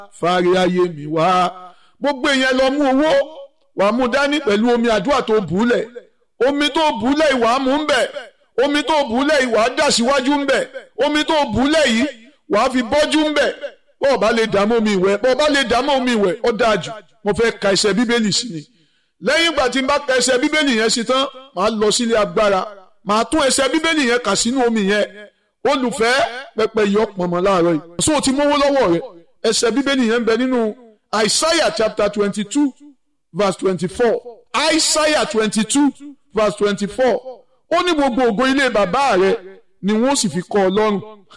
fàárẹ̀ ayé mi wá gbogbo èèyàn lọ mú owó wà á mú dání pẹ̀lú omi àdúrà tó bùúlẹ̀ omi tó bùúlẹ̀ ìwà á mú ń bẹ̀ omi tó bùúlẹ̀ ìwà á dà síwájú ń bẹ̀ omi tó bùúlẹ̀ yìí wà á fi bọ́jú ń bẹ̀ bọ́ọ̀ bá lè dààmú omi ìwẹ̀ bọ́ọ̀ bá lè dààmú omi ìwẹ̀ ó dáa jù mo fẹ́ ka ẹsẹ̀ bíbélì sí ni lẹ́yìn ìgbà tí n bá ka ẹsẹ̀ bíbélì yẹn sí tán màá lọ sílé agbára màá tún ẹsẹ̀ bíbélì yẹn kà sínú omi yẹn olùfẹ́ pẹpẹ yọ pọ̀nmọ́ láàárọ̀ yìí so ti mówó lọ́wọ́ rẹ ẹsẹ̀ bíbélì yẹn ń bẹ nínú Isaiah chapter twenty two verse twenty four Isaiah twenty two verse twenty four ó ní gbogbo ògo ilé bàbá rẹ ni wọ́n sì fi kọ́ ọ lọ́rùn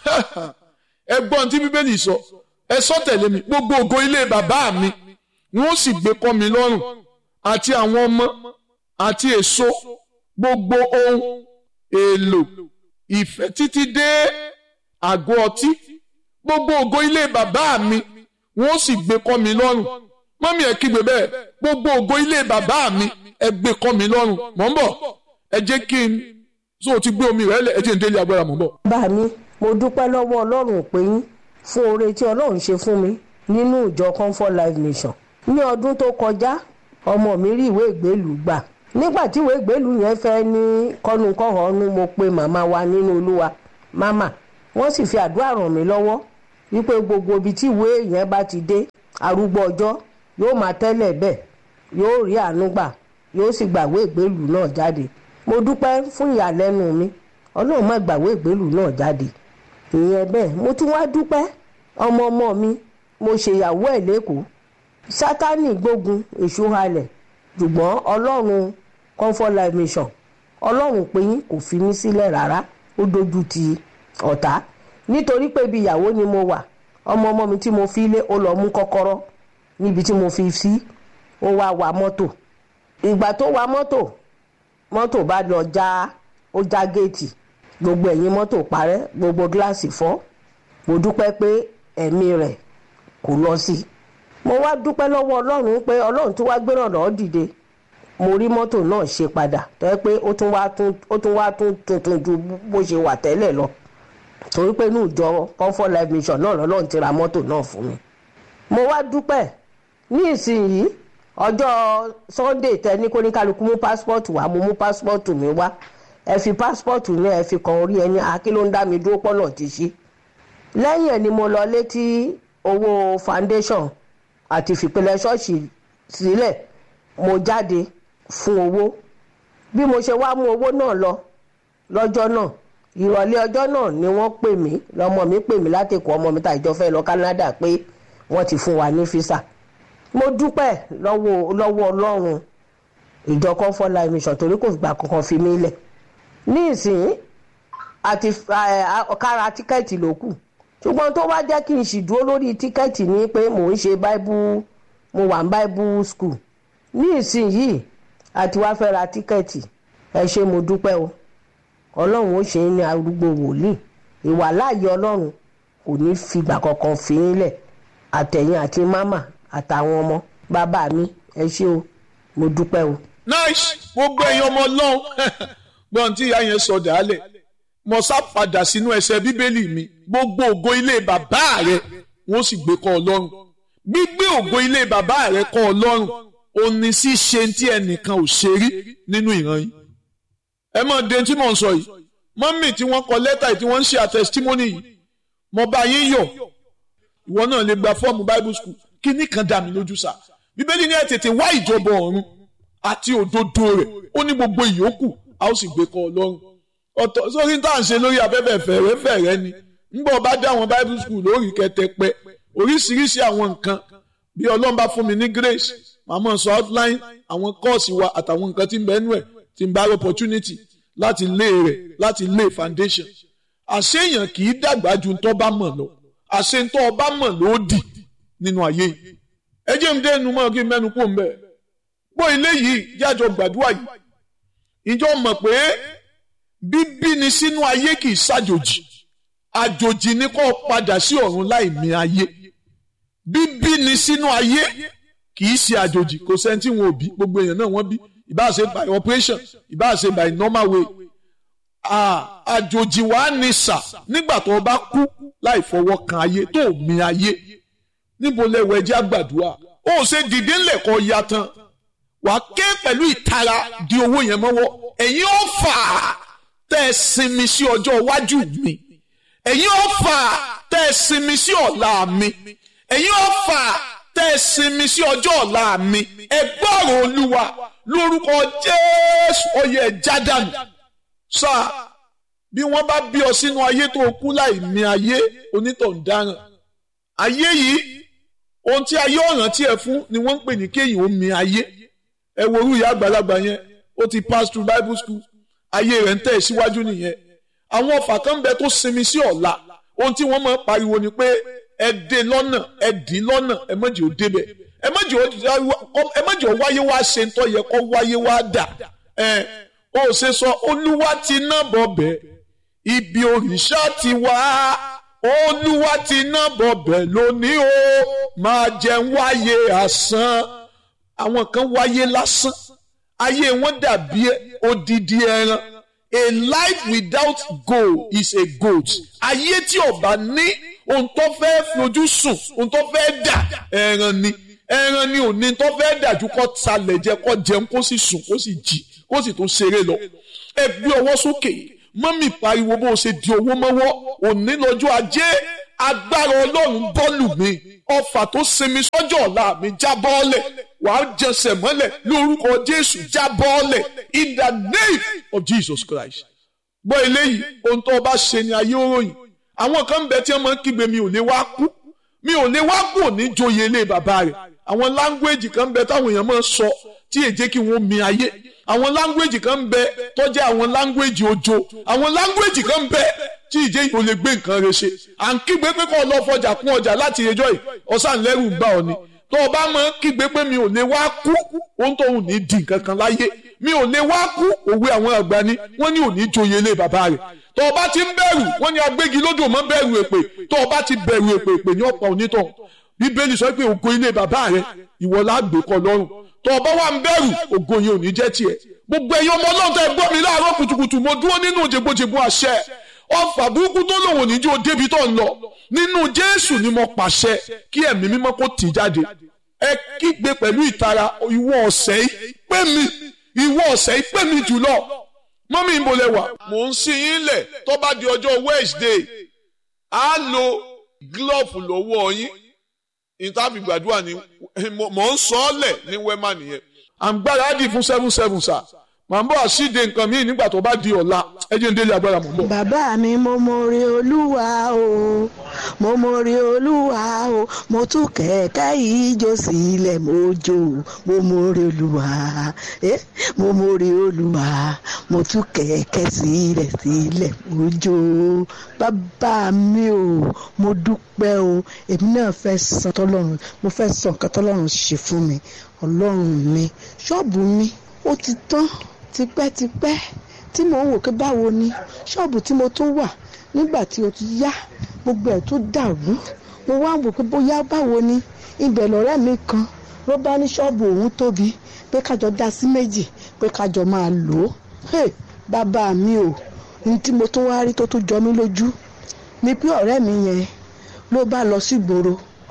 ẹgbọ́n tí bíbélì sọ ẹ sọ tẹ̀lé mi gbogbo ògo ilé bàbá mi wọ́n sì gbé kọ́ mi lọ́rùn àti àwọn ọmọ àti èso gbogbo ohun èlò ìfẹ́ títí dé àgọ́ ọtí gbogbo ògo ilé bàbá mi wọ́n sì gbé kọ́ mi lọ́rùn mọ́mí ẹ̀ kígbe bẹ́ẹ̀ gbogbo ògo ilé bàbá mi ẹ gbé kọ́ mi lọ́rùn mọ̀ ń bọ̀ ẹ jẹ́ kí n so ti gbé omi rẹ̀ lẹ̀ ẹ jẹ́ n délé agbára mọ̀ ń bọ̀. bá mi mo dúpẹ́ lọ́wọ́ ọlọ́run pé yín fún oore tí ọlọ́run ṣe fún mi nínú ìjọ comfort life mission ní ọdún tó kọjá ọmọ mi rí ìwé ìgbélú gbà nígbà tí ìwé ìgbélú yẹn fẹ́ ní kọ́nukọ́hónú mo pe màmá wa nínú olúwa màmá wọ́n sì fi àdúrà ràn mí lọ́wọ́ wípé gbogbo ibi tí ìwé yẹn bá ti dé arúgbó ọjọ́ yóò máa tẹ́lẹ̀ bẹ́ẹ̀ yóò rí àánú gbà yóò sì gbàwé ìgbélú náà jáde mo dúpẹ́ fún ìyàlẹ́nu mi ọlọ́run má gbàwé ìgbélú náà jáde ìyẹn bẹ́ẹ̀ mo tún wá dúpẹ́ ọmọ ọmọ mi mo ṣèyàwó ẹ̀ lẹ́kọ̀ọ́ sátánì gbógun èṣù halẹ̀ ṣùgbọ́n ọlọ́run comfort life mission ọlọ́run pé yín kò fi mí sílẹ̀ rárá ó dojú ti ọ̀tá nítorí pé ibi ìyàwó ni mo wà ọmọ ọmọ mi tí mo fi lé ó lọ mú kọ́kọ́rọ́ níbi tí mo fi sí ó wá wa mọ́tò ìgbà tó wa mọ́tò mọ́tò bá lọ já ó já géètì gbogbo ẹ̀yìn mọ́tò parẹ́ gbogbo gíláàsì fọ́ mo dúpẹ́ pé ẹ̀mí rẹ̀ kò lọ sí i mo wá dúpẹ́ lọ́wọ́ ọlọ́run pé ọlọ́run tó wá gbéràn lọ́ọ́ dìde mo rí mọ́tò náà ṣe padà tó yẹ pé ó tún wá tún ó tún wá tún tuntun ju bó ṣe wà tẹ́lẹ̀ lọ torí pé inú ìjọ comfort life mission náà lọ́lọ́run ti ra mọ́tò náà fún mi mo wá dúpẹ́ ní ìsinyìí ọjọ́ sunday tẹ ní kó ní kálukú mú passport wá mo mú passport mi wá ẹ fi passport ní ẹ fi kan orí ẹni akí ló ń dá mi dúró pọ́nà ti ṣí lẹ́yìn ẹ̀ ni mo lọ létí owó foundation àti fìpínlẹ̀ ṣọ́ọ̀ṣì sílẹ̀ mo jáde fún owó bí mo ṣe wá mú owó náà lọ lọ́jọ́ náà ìrọ̀lẹ́ ọjọ́ náà ni wọ́n pè mí lọ́mọ mi pè mí láti kó ọmọ mi tá ìjọ fẹ́ lọ Canada pé wọ́n ti fún wa ní físà mo dúpẹ́ lọ́wọ́ lọ́wọ́ ọlọ́run ìjọ comfort life mission torí kò gbà kankan fi mí lẹ̀ ní ìsìn àti kára tíkẹ́ẹ̀tì ló kù ṣùgbọ́n tó wá jẹ́ kí n sì dúró lórí tíkẹ́ẹ̀tì ni pé mò ń ṣe bible mo wà ní bible school ní ìsìn yìí àti wá fẹ́ ra tíkẹ́ẹ̀tì ẹ ṣé mo dúpẹ́ o ọlọ́run ó ṣe é ní arúgbó wòlíì ìwà láàyè ọlọ́run kò ní fìgbà kankan fi ń lẹ̀ àtẹ̀yìn àti mámà àtàwọn ọmọ bàbá mi ẹ ṣé o mo dúpẹ́ o. nice gbogbo ẹ̀yin ọmọ ọlọ́run gbọ́n tí ìyá yẹn sọ dàálẹ̀ mo sá padà sínú ẹsẹ̀ bíbélì mi gbogbo ògo ilé bàbá rẹ wọ́n sì gbé kọ́ ọlọ́run gbígbé ògo ilé bàbá rẹ kọ́ ọlọ́run òní sí ṣe tí ẹnìkan ò ṣe rí nínú ìran yìí ẹ mọ̀ de tí mò ń sọ yìí mọ́mì tí wọ́n kọ lẹ́tà yìí tí wọ́n ń ṣe àtẹ̀sítímọ́nì yìí mo bá yín yọ̀ ìwọ náà lè gba fọ́ọ̀mù bible school kí ní kan dà mí lójú sá bíbélì ní ẹ tètè wá ìjọba ọ̀run àti òdodo rẹ̀ ó ní gbogbo ìyókù a ó sì gbé kọ́ ọlọ́run ọ̀tọ̀ sórí tá à ń ṣe lórí afẹ́fẹ́ fẹ̀rẹ́fẹ̀rẹ́ ni ńgbọ́ bá dá àwọn bible school lórí kẹtẹpẹ oríṣiríṣi àwọn nǹkan bí ọlọ́run bá fún mi ní grace màmá sọ outline àwọn kọ́ọ̀sì wa àtàwọn nǹkan tí ń bẹ́ẹ̀ nú ẹ̀ tí ń bá opportunity láti lé rẹ̀ láti lé foundation àṣeyàn kì í dàgbà ju ntọ́ bá mọ̀ lọ àṣe ntọ́ ọba mọ̀ ló dì nínú ayé yìí ẹ jẹ́ mi dénú mọ́ kí n mẹ́nu kó ń bẹ̀ gbọ́ ilé yìí jájọ gbàdúrà yìí ìjọ mọ̀ pé bíbí ni sínú ayé kì í ṣàjòjì àjòjì ni kó padà sí ọ̀run láì mí ayé bíbí ni sínú ayé kì í ṣe àjòjì kò sẹ́ni tí wọn ò bí gbogbo èèyàn náà wọ́n bí ìbáà ṣe by operation ìbáà ṣe by normal way àjòjì wa ní sà nígbà tó o bá kú láì fọwọ́ kan ayé tó o mí ayé níbo lẹ́wọ̀ ẹjẹ́ àgbàdua ó ṣe dìde ńlẹ̀ kọ́ ya tán wàá ké pẹ̀lú ìtara di owó yẹn mọ́wọ́ ẹ̀yin ó fà á tẹ́ ẹ sinmi sí ọjọ́ iwájú mi ẹ̀yin ó fà á tẹ́ ẹ sinmi sí ọ̀la mi ẹ̀yin ó fà á tẹ́ ẹ sinmi sí ọjọ́ ọ̀la mi ẹ gbọ́rọ̀ olúwa lórúkọ jésù ọyẹ jádànù sáà bí wọ́n bá bí ọ sínú ayé tó kú láì mí ayé onítọ̀hún dáràn ayé yìí ohun tí ayé ọ̀ràn tí ẹ fún ni wọ́n ń pè ní kéyìn ó mí ayé ẹ wo orú ìyá àgbàlagbà yẹn ó ti pass through bible school ayé rẹ̀ ń tẹ̀ síwájú nìyẹn àwọn ọ̀fà kan ń bẹ tó sinmi sí ọ̀la ohun tí wọ́n máa ń pariwo ni pé ẹ dé lọ́nà ẹ dì lọ́nà ẹ má jẹ́ ó débẹ̀ ẹ má jẹ́ ó wáyé wá ṣe ń tọ́ yẹ kó wáyé wá dà ẹ ó ṣe sọ olúwa ti ná bọ̀ bẹ́ẹ̀ ibi òrìṣà ti wá olúwa ti ná bọ̀bẹ̀ lónìí o máa jẹun wáyé asán àwọn kan wáyé lásán ayé wọn dàbí odidi ẹran a life without goal is a goat ayé tí ó bá ní ohun tó fẹ́ fojú sùn ohun tó fẹ́ dà ẹran ni ẹran ni òní tó fẹ́ dàjú kó talẹ̀ jẹ kó jẹun kó sì sùn kó sì jí kó sì tún ṣeré lọ ẹ gbé ọwọ́ sókè yìí mọ́mì pariwo bó ṣe di owó mọ́wọ́ òní lọ́jọ́ ajé agbára ọlọ́run bọ́ọ̀lù mi ọfà tó sinmi sọ́jọ́ ọ̀la mi já bọ́ọ̀lẹ̀ wàá jẹsẹ̀ mọ́lẹ̀ lórúkọ jésù já bọ́ọ̀lẹ̀ in the name of jesus christ. gbọ́ eléyìí ohun tó o bá ṣe ni ayé òròyìn àwọn kan ń bẹ tí wọ́n máa ń kígbe mi ò lè wá kú mi ò lè wá kú òní joyè ilé bàbá rẹ̀ àwọn láńgbéèjì kan ń bẹ táwọn èèyàn máa ń sọ tí èjé kí wọ́n mi ayé àwọn láńgbéèjì kan ń bẹ tó jẹ́ àwọn láńgbéèjì ojo àwọn láńgbéèjì kan ń bẹ tí ìjẹ́ yìí ò lè gbé nǹkan rẹ̀ ṣe à ń kígbe pé kó lọ fọjà kún ọjà láti ẹjọ́ yìí ọ̀sán lẹ́rù ń bá ọ ni tó o bá mọ kígbe pé mi ò lè wá kú ohun tó ń ní di nǹkan kan láyé mi ò lè wá kú òwe àwọn àgbà ni wọ́n ní òní joyè ilé bàbá rẹ̀ tó o bá ti ń bẹ̀rù wọ́n ní agbégi lódò mọ́ bẹ̀rù èpè tó o bá ti bẹ̀rù èpè èpè ní ọ̀pọ̀ onítọ̀ bíbélì sọ pé ògo ilé bàbá rẹ̀ ìwọ lágbè kọ lọ́rùn tó o bá wà ń bẹ̀rù ògo yẹn ò ní jẹ́ tiẹ̀ gbogbo ẹ̀yin ọmọ ọlọ́run tẹ́ ẹ gbọ́ mi láàárọ̀ kùtùkùtù mo dúró nínú jẹgbójẹgbó àṣẹ ọfà burúkú tó lòun ò ní jó débi tó ń lọ nínú jésù ni mo pàṣẹ kí ẹ̀mí mímọ́ kó tì jáde ẹ kígbe pẹ̀lú ìtara ìwọ ọ̀sẹ̀ yìí pé mi ìwọ ọ̀sẹ̀ yìí pé mi jùlọ mọ́mí ń bolẹ̀ wà. mò ń sin yín lẹ̀ tó bá di ọjọ́ wednesday á lo glove lọ́wọ́ yín ìtàbí gbàdúrà ni mò ń sọ ọ́ lẹ̀ ní wẹ́mà nìyẹn. à ń gbáradì fún seven seven sir màá bọ̀ àṣìde nǹkan míì nígbà tó bá di ọ̀la ẹ jẹ́ ń délé agbára mọ̀ ń bọ̀. bàbá mi mo mọ̀rẹ́ olúwa o mo mọ̀rẹ́ olúwa o mo tún kẹ̀kẹ́ ìjó sílẹ̀ mo jó mo mọ̀rẹ́ olúwa eh mo mọ̀rẹ́ olúwa mo tún kẹ̀kẹ́ sílẹ̀ sílẹ̀ mo jó bàbá mi o mo dúpẹ́ o èmi náà fẹ́ san tọ́lọ́run mo fẹ́ san nǹkan tọ́lọ́run ṣe fún mi ọlọ́run mi ṣọ́ọ̀bù mi ó ti tán tipẹ́tipẹ́ tí mò ń wò pé báwo ni ṣọ́ọ̀bù tí mo tún wà nígbà tí o ti yá gbogbo ẹ̀ tó dàrú mo wá ń wò pé bóyá báwo ni ibẹ̀ lọ́rẹ́ mi kan ló bá ní ṣọ́ọ̀bù òun tóbi pé kájọ dá sí méjì pé kájọ máa lò ó hey, bàbá mi o ní tí mo tún wá rí tó tún jọ mí lójú ni pé ọ̀rẹ́ mi yẹn ló bá lọ sí gbòòrò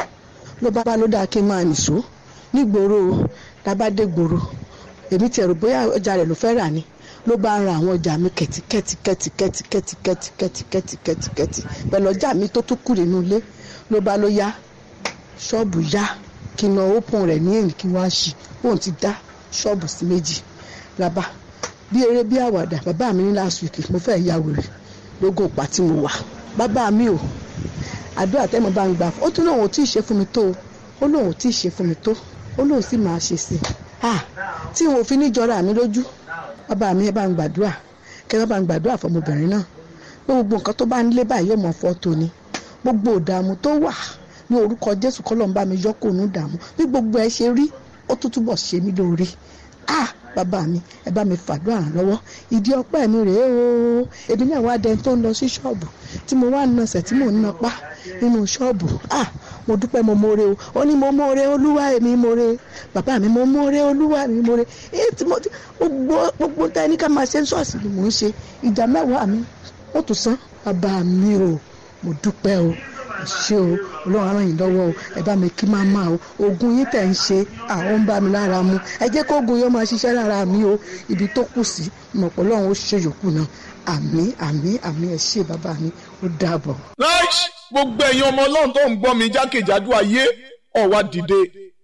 ló bá bá ló dáa kí n máa nìṣó nígboro lábàdé gbòòrò èmi ti ẹ̀rù bóyá ọjà rẹ̀ ló fẹ́ rà ni ló bá ń ra àwọn ọjà mi kẹ̀tíkẹ̀tí kẹ̀tíkẹ̀tí kẹ̀tíkẹ̀tí kẹ̀tíkẹ̀tí kẹ̀tíkẹ̀tí pẹ̀lú ọjà mi tó tún kù nínú ilé ló bá ló yá ṣọ́ọ̀bù yá kí n lọ ópọn rẹ̀ ní èyí kí wọ́n á ṣí òun ti dá ṣọ́ọ̀bù sí méjì rábà bí eré bí àwàdà bàbá mi ní last week mo fẹ́ ya wèrè lógún òpá tí mo wà bàbá mi ò àdúrà tẹ́mọ̀ bá ń gbà ó tún lóun ò tí ì ṣe fún mi tó ó lóun ò tí ì ṣe fún mi tó ó lóun sì máa ṣe sí i tí wọn ò fi ní jọra mi lójú bàbá mi ẹ bá ń gbàdúrà kẹ bá ń gbàdúrà fọmọbìnrin náà pé gbogbo nǹkan tó bá ń lé báyìí yóò mọ fọ́tò ni gbogbo ìdààmú tó wà ní orúkọ jésù kọlọ́n bá mi yọkò ní ìdààmú bí gbogbo ẹ ṣe rí ó tún túbọ̀ ṣe mí lóore ah bàbá mi ẹ bá mi fàdúrà ràn lọ́wọ́ ìdí ọpẹ́ mi rèé o èmi náà wá dẹni tó ń lọ sí ṣọ́ọ̀bù tí mo wá ń nasẹ̀ tí mò ń napá nínú ṣọ́ọ̀bù ah mo dúpẹ́ mo mọ̀ọ́rẹ́ o ó ní mo mọ̀ọ́rẹ́ olúwa èmi mọ̀ọ́rẹ́ bàbá mi mo mọ̀ọ́rẹ́ olúwa mi mọ̀ọ́rẹ́ èyí tí mo gbogbo gbogbo tá ẹni ká máa ṣe ń ṣọ́ọ̀ṣì ni mò ń ṣe ìjà mẹ́wàá mi ó tún san bàbá mi o mo dúpẹ́ o mo ṣé o ọlọ́run á ràn yín lọ́wọ́ o ẹ bá mi kí máa máa o oògùn yín tẹ̀ ń ṣe àwọn ń bá mi lára mu ẹ jẹ́ kó oògùn yóò máa ṣiṣẹ́ lára mi o ibi tó kù sí mọ̀pọ̀ ọlọ́run ó ṣe yòókù náà àmì àmì àmì ẹ ṣé bàbá mi ó dàbọ̀. Right. gbogbo ẹ̀yin ọmọ ọlọ́run tó ń gbọ́ mi jákèjádò ayé ọ̀wá dìde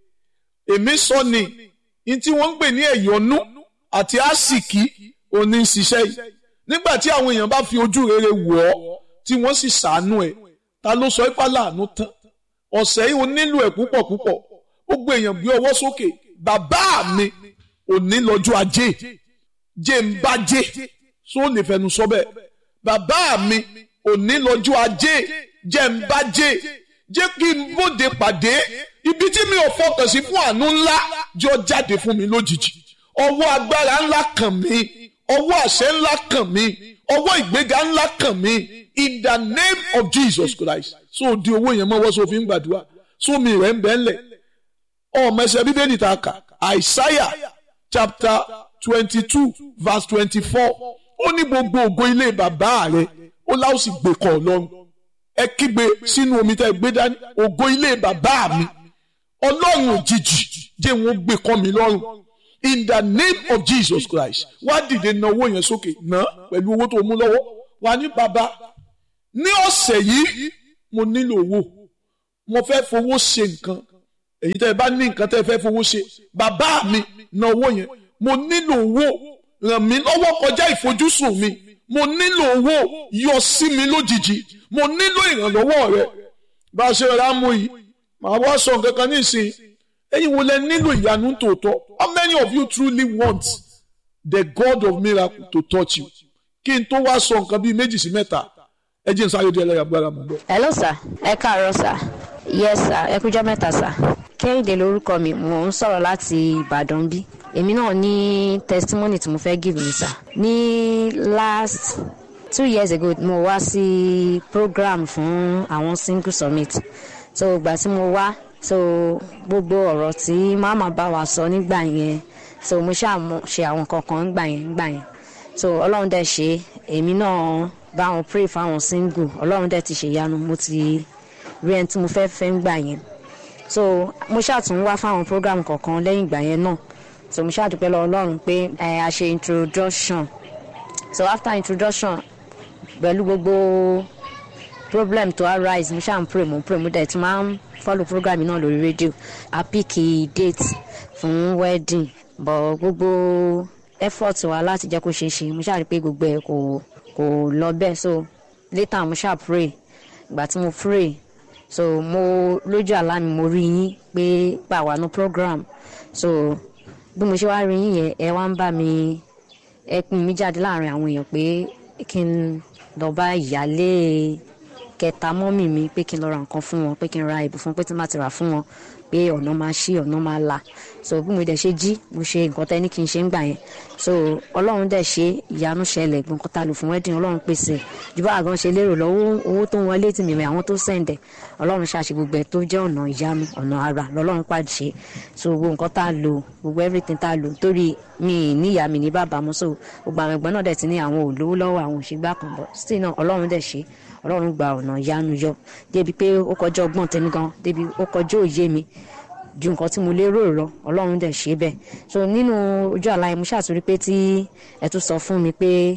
èmi sọ ni ní tí wọ́n ń pè ní ẹ̀yọ́nú àti àsìkí òní ń ṣiṣẹ́ yìí nígbà tí àwọn èèyàn bá fi ojú rere wọ̀ ọ́ tí wọ́n sì ṣàánú ẹ̀ ta ló sọ ipá láàánú tán ọ̀sẹ̀ yìí ó nílò ẹ̀ púpọ̀ púpọ̀ gbogbo èèyàn gbé ọwọ́ sókè bàbá mi òní lọ́jọ́ ajé jẹ́ ń bá jẹ́ só lè fẹnu sọ bẹ́ẹ̀ bàbá mi òní lọ́jọ́ ajé jẹ́ ń bá jẹ́ jẹ́ kí n bóde pàdé ibi tí mi ò fọkàn sí fún àánú ńlá jọ jáde fún mi lójijì ọwọ́ agbára ńlá kàn mí ọwọ́ àṣẹ ńlá kàn mí ọwọ́ ìgbéga ńlá kàn mí in the name of Jesus Christ so di owó yẹn mọ́wọ́ so fi ń gbàdúrà so mi rẹ̀ ń bẹ́ ńlẹ̀ ọmọ ẹsẹ̀ bíbélì ta kà Isaiah chapter twenty two verse twenty four ó ní gbogbo ògo ilé bàbá rẹ̀ ó láò sì gbé kọ́ ọlọ́run ẹ kígbe sínú omi tẹ́ gbé dání ògo ilé bàbá mi ọlọ́run òjijì jẹ́ wọn gbé kọ́ mi lọ́rùn in the name of Jesus Christ wá dìde na owó yẹn sókè ná pẹ̀lú owó tó mú lọ́wọ́ wà ní bàbá ní ọ̀sẹ̀ yìí mo nílò owó mo fẹ́ fowó ṣe nǹkan èyí tẹ́ ẹ bá ní nǹkan tẹ́ ẹ fẹ́ fowó ṣe bàbá mi na owó yẹn mo nílò owó ràn mí lọ́wọ́ kọjá ìfojúsùn mi mo nílò owó yọ sí mi lójijì mo nílò ìrànlọ́wọ́ rẹ bá a ṣe rà mú yìí màá wá sọ nǹkan kan nísìnyí ẹ̀yin wo lẹ nílò ìyanu tòótọ́ how many of you truly want the God of miracle to touch you kí n tó wá sọ nǹkan bíi méjì sí mẹ́ta ẹ jẹ́ n sáré di ẹlẹ́yà gbára mọ́ bọ́. hello sir ẹ káàárọ̀ sir yes sir ẹ kújọ́ mẹ́ta sir kẹ́hìndé lórúkọ mi mò ń sọ̀rọ̀ láti ìbàdàn bí èmi náà ní testimony tí mo fẹ́ give mi sir ní last two years ago mo wá sí program fún àwọn single summit so ìgbà tí mo wá so gbogbo ọ̀rọ̀ tí màmá bá wa sọ nígbà yẹn so mo ṣáà mo ṣe àwọn kankan nígbà yẹn nígbà yẹn so ọlọ́run dẹ̀ ṣe èmi náà bá wọn pray fáwọn single ọlọ́run dẹ̀ ti ṣèyanu mo ti rí ẹni tí mo fẹ́ fẹ́ nígbà yẹn so mo ṣáà tún wá fáwọn program kọ̀ọ̀kan lẹ́yìn ìgbà yẹn náà so mo ṣáà dúpẹ́ lọ ọlọ́run pé ẹ a ṣe introduction so after introduction pẹ̀lú gbogbo problem to arise mo ṣáà ń pray mo ń pray mo dẹ̀ tún máa ń follow program náà lórí rédíò a pick date fún wedding but gbogbo effort wa láti jẹ́ kó ṣeé ṣe mo ṣáà rí pé gbogbo ẹ̀ kò kò lọ bẹ́ẹ̀ so later mo ṣáà pray ìgbà tí mo pray so mo lójú àlá mi mo rí yín pé pa wà ní program so bí mo ṣe wá rí yín yẹn ẹ wá ń bá mi ẹ pin mi jáde láàrin àwọn èèyàn pé kí n lọ bá ìyálé kẹta mọ́mì mi pé kí n lọ ra nǹkan fún wọn pé kí n ra ìbò fún pé tí n bá ti rà fún wọn pé ọ̀nà máa ṣí ọ̀nà máa là so bí mo dẹ̀ ṣe jí mo ṣe nǹkan tẹ́ ní kí n ṣe ń gbà yẹn so ọlọ́run dẹ̀ ṣe ìyanu ṣẹlẹ̀ gbọ̀ǹkan ta lò fún wedding ọlọ́run pèsè ju bá àgàn ṣe lérò lọ́wọ́ owó tó ń wọlé tì mí rẹ̀ àwọn tó sẹ̀ǹdẹ̀ ọlọ́run ṣàṣe gbogbo ẹ̀ tó jẹ́ ọ̀nà ìyanu ọ̀nà ara lọ́lọ́run pàṣẹ so gbogbo nǹkan tá a lò gbogbo everything tá a lò torí mi níyà mi ní bàbá mo so gbogbo àwọn ẹ̀gbọ́n náà dẹ̀ ti ní àwọn olówó lọ́wọ́ àwọn òṣègbà kan bọ̀ still náà ọlọ́run dẹ̀ ṣe ọlọ́run gba ọ̀nà ìyanu yọ débi pé ó kọjá ọgbọ́n tèmi gan débi ó kọjá òye mi ju nǹkan tí mo lérò lọ ọlọ́run dẹ̀ ṣe bẹ́ẹ̀ so nínú ojú àlá yẹn mo ṣàtúrí pé tí ẹ tún sọ fún mi pé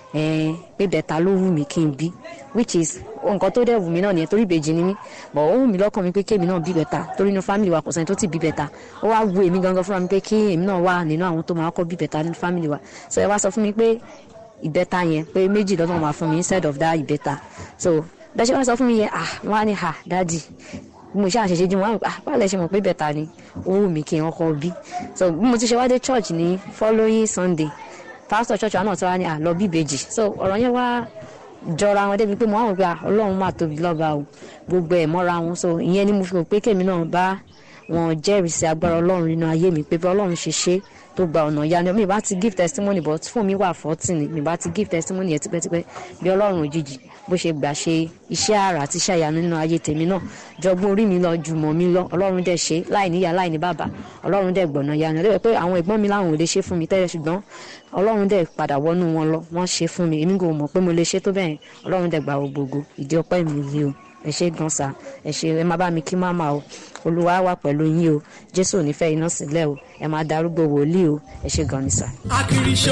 ẹ pé bẹ̀ta ló wù mí kí n bí which is nǹkan tó dẹ̀ wù mí náà nìyẹn torí ìbejì ni mí but ó wù mí lọ́kàn mi pé kémi náà bí bẹ̀ta torí inú family wa kò sẹ́ni tó ti bí bẹ̀ta ó wá wù èmi gangan fúnra mi pé kí èmi náà wà nínú àwọn tó máa kọ́ bí bẹ̀ta nínú family wa so ẹ wá sọ fún mi pé ìbẹ́ta yẹn pé méjì lọ́nà máa fún mi instead of that ìbẹ́ta so bẹ́ẹ̀ ṣe wọ́n sọ fún mi yẹn ah wọ́n á ní ha dádì bí mo ṣe àṣẹṣe jí wọn ah báwo lẹ ṣe mọ̀ pé bẹ́ta ni ó wù mí kí n kọ́ bí so bí mo ti ṣe wá dé church ní following sunday pastor church wa náà ti wá ní àlọ́ bí ìbejì so ọ̀rọ̀ yẹn wá jọra wọn débi pé mo wá wò pé ọlọ́run máa tóbi lọ́ba o gbogbo ẹ̀ mọ́ra wọn so ìyẹn ni mo fi rò pé kèmi náà bá wọn jẹ́rìí sí agbára ọlọ́run nínú ayé mi pé bí ọlọ́run ṣe ṣe tó gba ọ̀nà ìyanu mi bá ti give testimony but fún mi wà fourteen ni mi bá ti give testimony yẹn tipẹ́tipẹ́ bí ọlọ́run òjijì bó ṣe gbà ṣe iṣẹ́ àrà àti iṣẹ́ ìyanu nínú ayé tèmi náà jọgbọ́n orí mi lọ jùmọ̀ mi lọ ọlọ́run dẹ̀ ṣe láì níyà láì ní bàbá ọlọ́run dẹ̀ gbọ̀nà ìyanu lẹ́yìn pé àwọn ẹ̀gbọ́n mi láwọn ò lè ṣe fún mi tẹ́lẹ̀ ṣùgbọ́n ọlọ́run dẹ̀ padà wọnú wọn lọ wọ́n ṣe fún mi èmi kò mọ̀ pé mo lè ṣe tó bẹ́ẹ̀ ọlọ́run dẹ̀ gbà gbogbo ìdí ọpẹ́ mi ni o. ẹ ṣe gan sa ẹ ṣe ẹ má bá mi kí máma o olúwa wà pẹ̀lú yín o jésù ò ní fẹ́ iná sílẹ̀ o ẹ máa darúgbó wòlíì o ẹ ṣe gan ni sa. akiri ṣe